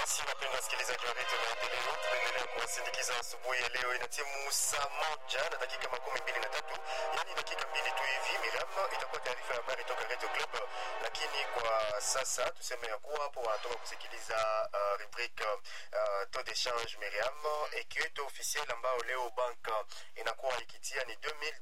basi wapenda wasikilizaji wa redio maendeleo tunaendelea kuwasindikiza asubuhi ya leo ina timu saa moja na dakika makumi mbili na tatu yaani dakika mbili tu hivi miriam itakuwa taarifa ya habari toka radio club lakini kwa sasa tuseme ya kuwa hapo wanatoka kusikiliza uh, rubrique uh, taux d'échange miriam ekiweto officiel ambao leo bank inakuwa ikitia ni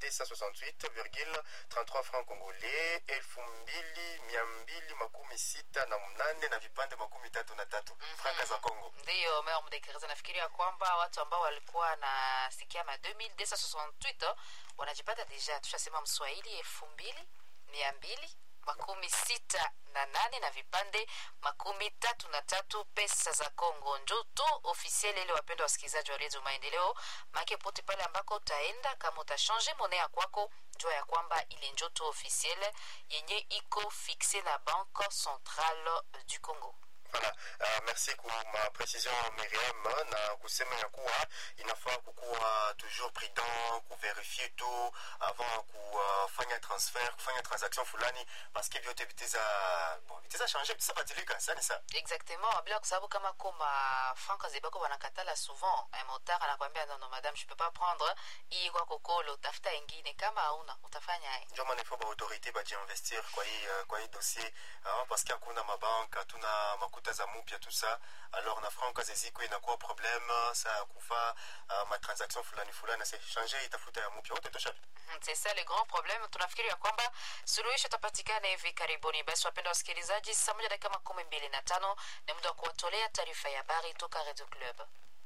2268,33 francs congolais elfu mbili mia mbili makumi sita na mnane na vipande makumi tatu na tatu mm -hmm. franka za congo ndiyo mea mdekereza nafikiria kwamba watu ambao walikuwa nasikia ma 2268 wanajipata deja tushasema mswahili elfu mbili mia mbili makumi sita na nane na vipande makumi tatu na tatu pesa za congo njo to ofisiel ile wapenda wasikilizaji wa redio maendeleo make pote pale ambako utaenda kama utashanje mone ya kwako jua ya kwamba ile njo to ofisiel yenye iko fixe na banque centrale du congo Voilà. Uh, merci kwa ma précision Miriam na kusema ya kuwa inafaa kukuwa toujours prudent kuverifie tu avant kufanya transfer kufanya transaction fulani paske vyote viteza bon, viteza changer viteza badilika sani sa exactement bila kusababu kama koma franka zebako wanakatala souvent un motard anakwambia nono madame je peux pas prendre hii kwa kokolo tafuta ingine kama hauna utafanya ndio maana ifo baautorité bajiinvestir kwa hii uh, kwa hii dossier uh, paske hakuna mabanka hatuna makuta za mupya tout ça alors na franka zeziko inakuwa problème sa ya kufa uh, matransaction fulani fulani se changer itafuta ya mupya wote tosha c'est ça le grand problème tunafikiri ya kwamba suluhisho itapatikana hivi karibuni basi wapenda wasikilizaji saa moja dakika makumi mbili na tano ni muda wa kuwatolea taarifa ya habari toka radio club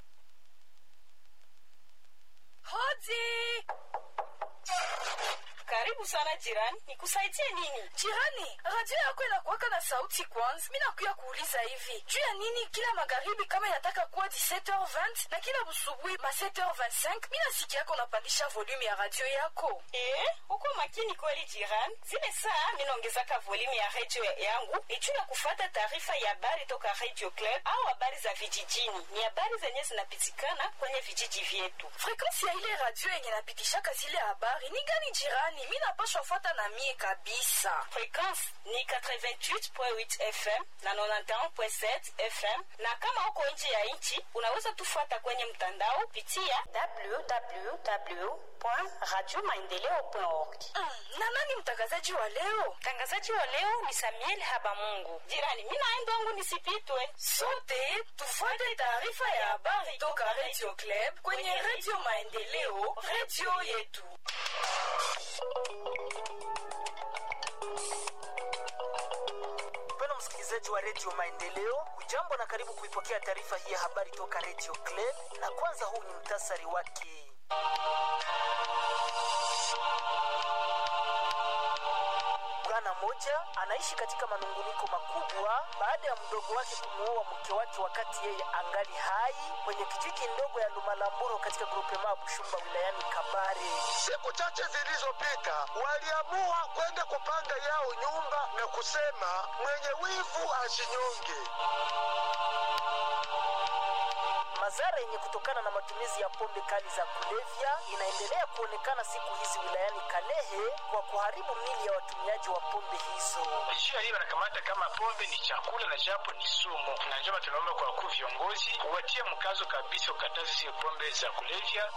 Hodi! Karibu sana jirani, nikusaidie nini? Jirani, radio yako inakuwaka na sauti kwanza. Mi nakuya kuuliza hivi juu ya nini kila magharibi kama inataka kuwa 17h20 na kila busubuhi ma 7h25 mi nasikia yako unapandisha volume ya radio yako. Eh, uko makini kweli jirani. Zile saa minaongezaka volume ya radio yangu ni juu ya kufata taarifa ya habari toka Radio Club au habari za vijijini. Ni habari zenye zinapitikana kwenye vijiji vyetu. Frekansi ya ile radio yenye napitishaka zile habari ni gani jirani? Mi napashwa fuata na mie kabisa. Frekwensi ni 88.8 FM na 91.7 FM, na kama uko nje ya nchi unaweza tufuata kwenye mtandao pitia www.radiomaendeleo.org. Mm, na nani mtangazaji wa leo? Mtangazaji wa leo ni Samuel Habamungu. Jirani, mi naenda wangu nisipitwe. Sote tufuate taarifa ya habari toka Radio Club kwenye Radio Maendeleo, radio yetu. Mpendwa msikilizaji wa redio Maendeleo, ujambo na karibu kuipokea taarifa hii ya habari toka redio Club, na kwanza huu ni mtasari wake. Bwana mmoja anaishi katika manunguniko makubwa baada ya mdogo wake kumuoa mke wake wakati yeye angali hai kwenye kijiji ndogo ya Lumalamburo katika grupema Bushumba wilayani Kabare. Siku chache zilizopita waliamua kwenda kupanga yao nyumba na kusema mwenye wivu asinyonge. Madhara yenye kutokana na matumizi ya pombe kali za kulevya inaendelea kuonekana siku hizi wilayani Kalehe kwa kuharibu mili ya watumiaji wa pombe hizo. Jua hii wanakamata kama pombe ni chakula na japo ni sumu, na njema tunaomba kwa wakuu viongozi watie mkazo kabisa ukatazi zile pombe za kulevya.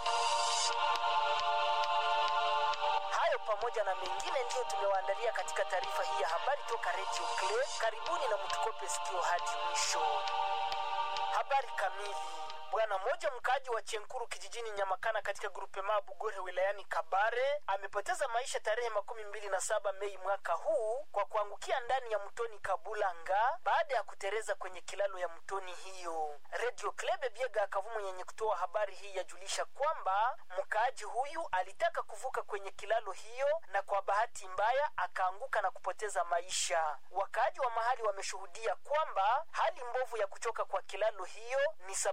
Hayo pamoja na mengine ndiyo tumewaandalia katika taarifa hii ya habari toka Radio Clay. Karibuni na mtukope sikio hadi mwisho. Habari kamili. Bwana mmoja mkaaji wa Chenkuru kijijini Nyamakana katika grupe maa Bugore wilayani Kabare amepoteza maisha tarehe makumi mbili na saba Mei mwaka huu kwa kuangukia ndani ya mtoni Kabulanga baada ya kutereza kwenye kilalo ya mtoni hiyo. Radio Klebe Biega Kavumu yenye kutoa habari hii yajulisha kwamba mkaaji huyu alitaka kuvuka kwenye kilalo hiyo na kwa bahati mbaya akaanguka na kupoteza maisha. Wakaaji wa mahali wameshuhudia kwamba hali mbovu ya kuchoka kwa kilalo hiyo ni sababu ya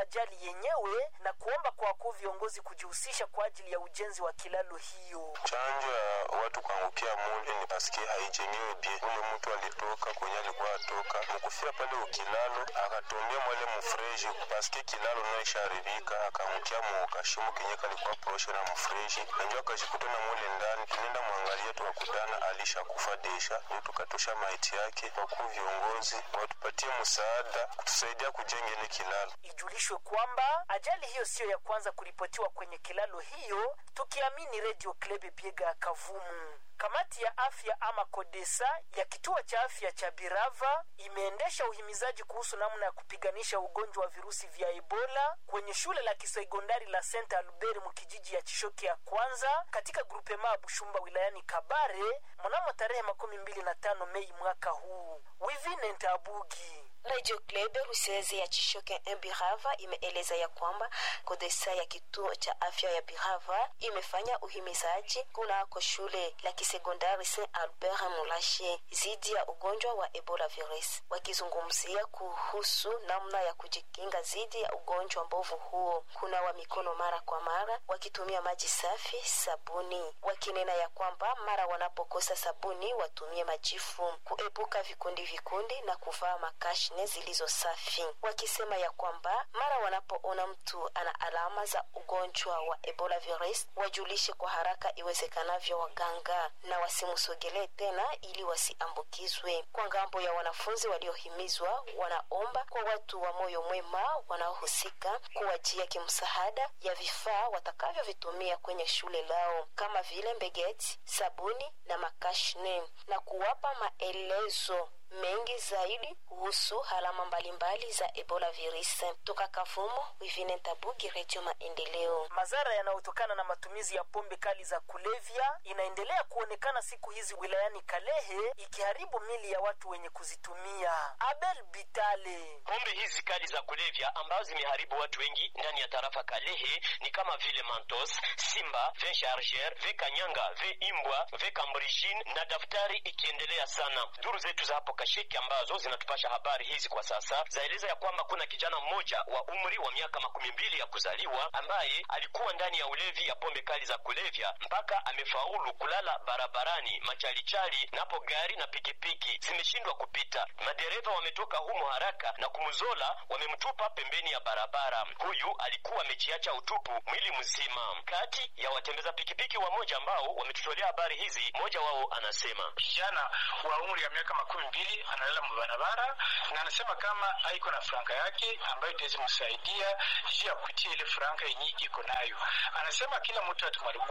ajali yenyewe na kuomba kwa wakuu viongozi kujihusisha kwa ajili ya ujenzi wa kilalo hiyo. chanjo ya watu kuangukia mule ni paske haijengewe bie. Ule mtu alitoka kwenye alikuwa atoka mukufia pale ukilalo akatombea mwale mufreji paske kilalo naisharibika akaangukia mukashimo kenye kalikuwa proshe na mufreji nanjo akajikutana mule ndani. Tunaenda mwangalia tukakutana alishakufa desha, ndio tukatosha maiti yake. Wakuu viongozi watupatie msaada kutusaidia kujenga ile kilalo. Ijulishwe kwamba ajali hiyo siyo ya kwanza kuripotiwa kwenye kilalo hiyo, tukiamini Radio Klebe Biega ya Kavumu. Kamati ya afya ama Kodesa ya kituo cha afya cha Birava imeendesha uhimizaji kuhusu namna ya kupiganisha ugonjwa wa virusi vya Ebola kwenye shule la kisekondari la Saint Albert mkijiji ya Chishoke ya kwanza katika grupema ya Bushumba wilayani Kabare mnamo tarehe makumi mbili na tano Mei mwaka huu. Wivine Ntabugi Radio Club Ruseze ya Chishoke Birava imeeleza ya kwamba Kodesa ya kituo cha afya ya Birava imefanya uhimizaji kunako shule la kisekondari Saint Albert Mulashe dhidi ya ugonjwa wa Ebola virus, wakizungumzia kuhusu namna ya kujikinga dhidi ya ugonjwa mbovu huo, kunawa mikono mara kwa mara wakitumia maji safi, sabuni, wakinena ya kwamba mara wanapokosa sabuni watumie majifu, kuepuka vikundi vikundi na kuvaa makashi nne zilizo safi, wakisema ya kwamba mara wanapoona mtu ana alama za ugonjwa wa Ebola virus wajulishe kwa haraka iwezekanavyo waganga na wasimsogelee tena ili wasiambukizwe. Kwa ngambo ya wanafunzi waliohimizwa, wanaomba kwa watu wa moyo mwema wanaohusika kuwajia kimsaada ya vifaa watakavyovitumia kwenye shule lao kama vile mbegeti, sabuni na makashne na kuwapa maelezo mengi zaidi kuhusu alama mbalimbali za ebola virus. Toka Kavumo, Wivine Tabugi, Redio Maendeleo. Madhara yanayotokana na matumizi ya pombe kali za kulevya inaendelea kuonekana siku hizi wilayani Kalehe, ikiharibu mili ya watu wenye kuzitumia. Abel Bitale. Pombe hizi kali za kulevya ambazo zimeharibu watu wengi ndani ya tarafa Kalehe ni kama vile Mantos, Simba, Vin Charger, Ve Kanyanga, Ve Imbwa, Ve Cambrijin na daftari ikiendelea sana. Duru zetu za hapo Kasheki ambazo zinatupasha habari hizi kwa sasa zaeleza ya kwamba kuna kijana mmoja wa umri wa miaka makumi mbili ya kuzaliwa ambaye alikuwa ndani ya ulevi ya pombe kali za kulevya mpaka amefaulu kulala barabarani machalichali, napo gari na pikipiki zimeshindwa kupita. Madereva wametoka humo haraka na kumzola, wamemtupa pembeni ya barabara. Huyu alikuwa amejiacha utupu mwili mzima. Kati ya watembeza pikipiki wamoja ambao wametutolea habari hizi, mmoja wao anasema kijana wa umri ya miaka makumi mbili analala mbarabara na anasema kama haiko na franka yake ambayo itaweza msaidia juu ya kutia ile franka yenye iko nayo. Anasema kila mtu atumaribu